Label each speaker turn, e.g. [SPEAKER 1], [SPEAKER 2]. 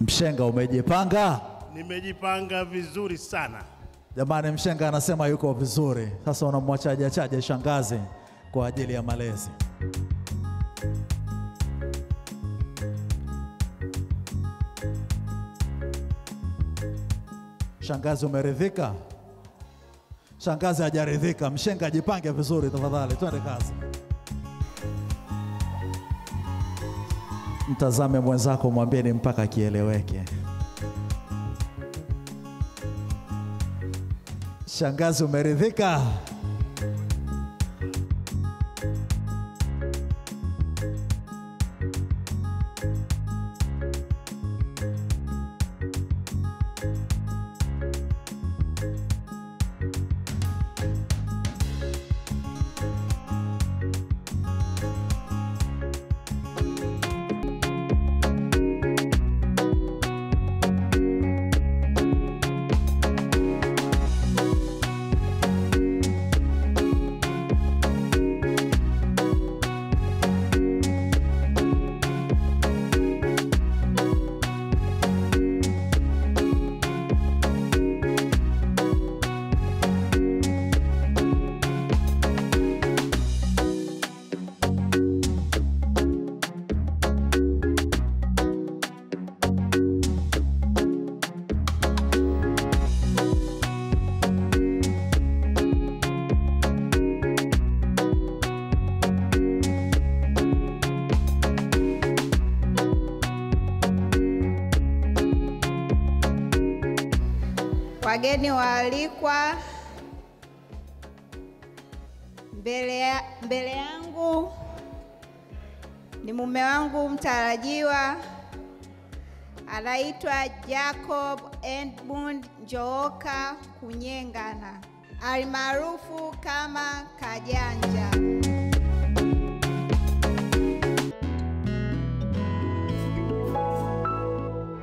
[SPEAKER 1] Mshenga, umejipanga?
[SPEAKER 2] Nimejipanga vizuri sana.
[SPEAKER 1] Jamani, Mshenga anasema yuko vizuri. Sasa unamwachaje chaje shangazi kwa ajili ya malezi? Shangazi, umeridhika? Shangazi hajaridhika. Mshenga, jipange vizuri tafadhali, twende kazi. Mtazame mwenzako, mwambie ni mpaka kieleweke. Shangazi, umeridhika?
[SPEAKER 3] Wageni waalikwa, mbele, ya, mbele yangu ni mume wangu mtarajiwa anaitwa Jacob Edmund Njooka Kunyengana almaarufu kama Kajanja.